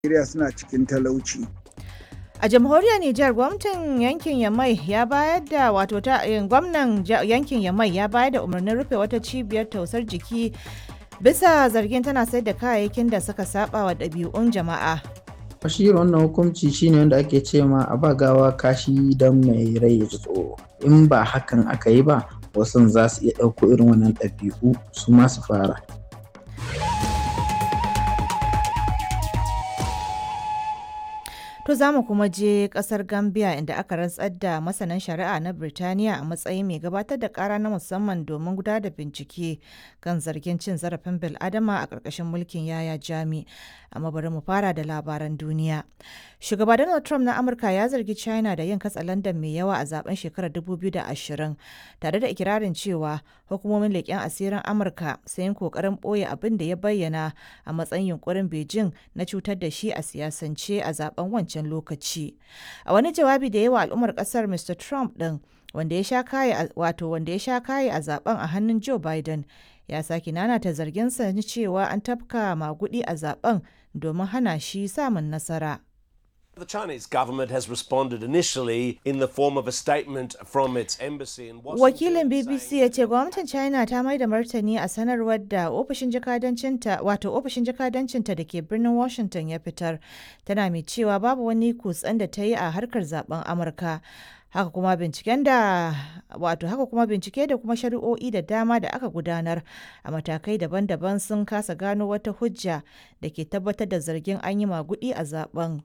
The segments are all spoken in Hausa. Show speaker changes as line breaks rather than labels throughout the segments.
Najeriya suna cikin talauci.
A jamhuriyar Nijar gwamnatin yankin Yamai ya bayar da wato ta gwamnan yankin Yamai ya bayar da umarnin rufe wata cibiyar tausar jiki bisa zargin tana sayar da kayayyakin da suka saba wa ɗabi'un jama'a.
shi wannan hukunci shine wanda ake ce ma a ba gawa kashi don mai rai ya ji tsoro in ba hakan aka yi ba wasu za su iya ɗauko irin wannan ɗabi'u su ma su fara
To za mu kuma je kasar Gambia inda aka rantsar da masanan shari'a na Birtaniya a matsayin mai gabatar da kara na musamman domin gudanar da bincike kan zargin cin zarafin bil'adama a ƙarƙashin mulkin yaya jami. Amma bari mu fara da labaran duniya. Shugaba Donald Trump na Amurka ya zargi China da yin katsalandan mai yawa a zaben shekarar 2020 tare da ikirarin cewa hukumomin leƙen asirin Amurka sun yi ƙoƙarin ɓoye abin da ya bayyana a matsayin yunkurin Beijing na cutar da shi a siyasance a zaben wancan wancan lokaci a wani jawabi da yawa al'ummar kasar mr trump din wanda ya sha kaye wato wanda ya sha kaye a zaben a hannun joe biden ya sake nanata zarginsa na cewa an tafka magudi a zaben domin hana shi samun nasara
The Chinese government has responded initially in the form of a statement from its embassy in Washington.
Wakilin BBC ya ce gwamnatin China ta mai da martani a sanarwar da ofishin jakadancinta wato ofishin jakadancinta da ke birnin Washington ya fitar tana mai cewa babu wani kutsen da ta yi a harkar zaben Amurka. haka kuma binciken da wato haka kuma bincike da kuma shari'o'i da dama da aka gudanar a matakai daban-daban sun kasa gano wata hujja da ke tabbatar da zargin an yi magudi a zaben.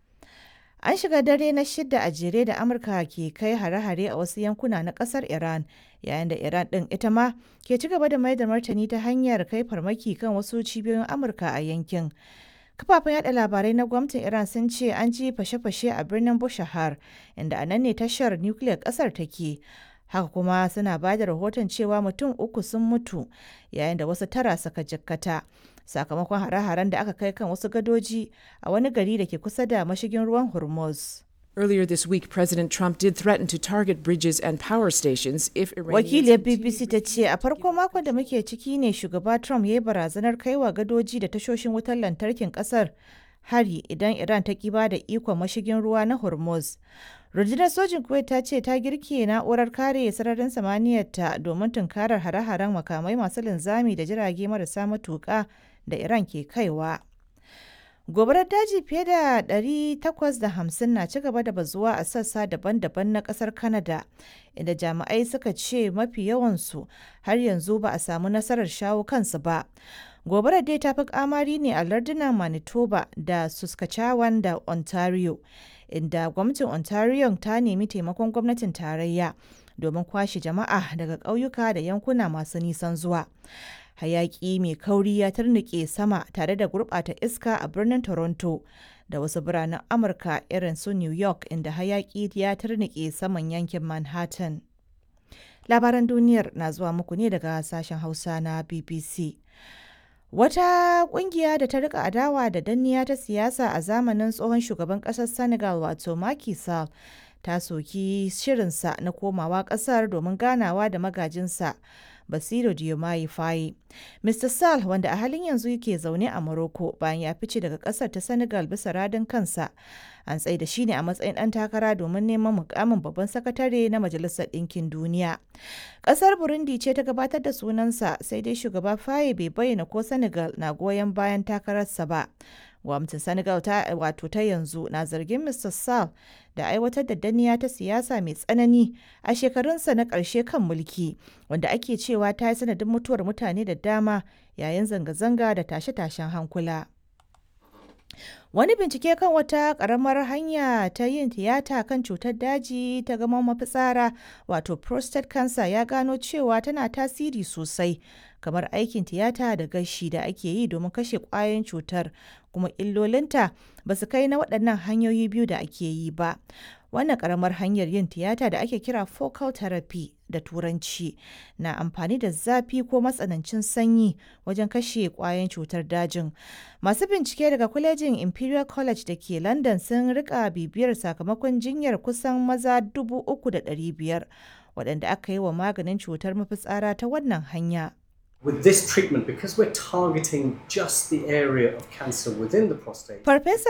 An shiga dare na shida a jere da Amurka ke kai hare-hare a wasu yankuna na kasar Iran, yayin da Iran ɗin ita ma ke ci gaba da mai da martani ta hanyar kai farmaki kan wasu cibiyoyin Amurka a yankin. Kafafen yada labarai na gwamnatin Iran sun ce an ji fashe-fashe a birnin Bushahar, inda a nan ne tashar nukiliyar ƙasar take. Haka kuma suna ba da rahoton cewa mutum uku sun mutu, yayin da wasu tara suka jikkata. sakamakon hare-haren da aka kai kan wasu gadoji a wani gari da ke kusa da mashigin ruwan Hormuz.
Earlier this week, President Trump did threaten to target bridges and power stations if
Wakiliyar BBC ta ce a farko makon da muke ciki ne shugaba Trump ya yi barazanar kaiwa gadoji da tashoshin wutar lantarkin kasar hari idan Iran ta kiba da ikon mashigin ruwa na Hormuz. Rundunar sojin Kuwait ta ce ta girke na'urar kare sararin samaniyarta domin tunkarar hare-haren makamai masu linzami da jirage marasa matuƙa da Iran ke kaiwa. Gobarar daji fiye da 850 na ci gaba da bazuwa a sassa daban-daban na kasar Canada, inda jami'ai suka ce mafi yawansu har yanzu ba a samu nasarar shawo kansu ba. Gobarar dai ta fi kamari ne a lardunan Manitoba da Saskatchewan da Ontario, inda gwamnatin Ontario ta nemi taimakon gwamnatin tarayya domin kwashe jama'a daga ƙauyuka da yankuna masu nisan zuwa. hayaki mai kauri ya tarnike sama tare da gurɓata iska a birnin toronto da wasu biranen amurka irin su new york inda hayaki ya tarnike saman yankin manhattan labaran duniyar na zuwa muku ne daga sashen hausa na bbc wata kungiya da ta rika adawa da danniya ta siyasa a zamanin tsohon shugaban kasar senegal wato Macky Sall ta soki shirinsa na komawa kasar domin ganawa da magajinsa Basiru Diomaye Faye. Mr. Sall wanda a halin yanzu yake zaune a Morocco bayan ya fice daga kasar ta Senegal bisa radin kansa. An tsaye da shi ne a matsayin ɗan takara domin neman mukamin babban sakatare na Majalisar Ɗinkin Duniya. Ƙasar Burundi ce ta gabatar da sunansa sai dai shugaba Faye bai bayyana ko Senegal na goyon bayan takararsa ba. gwamnatin senegal ta wato ta yanzu na zargin mr sall da aiwatar da danniya ta siyasa mai tsanani a shekarunsa na ƙarshe kan mulki wanda ake cewa ta yi sanadin mutuwar mutane da dama yayin zanga-zanga da tashe-tashen hankula wani bincike kan wata ƙaramar hanya ta yin tiyata kan cutar daji ta gama mafitsara wato prostate cancer ya gano cewa tana tasiri sosai kamar aikin tiyata da gashi da ake yi domin kashe ƙwayoyin cutar kuma illolinta ba su kai na waɗannan hanyoyi biyu da ake yi ba wannan ƙaramar hanyar yin tiyata da ake kira focal therapy da turanci na amfani da zafi ko matsanancin sanyi wajen kashe ƙwayoyin cutar dajin masu bincike daga kwalejin imperial college da ke london sun rika bibiyar sakamakon jinyar kusan maza 3,500 waɗanda aka yi wa maganin cutar mafitsara ta wannan hanya
With this treatment, because we're targeting just the area of cancer within the prostate,
Farfesa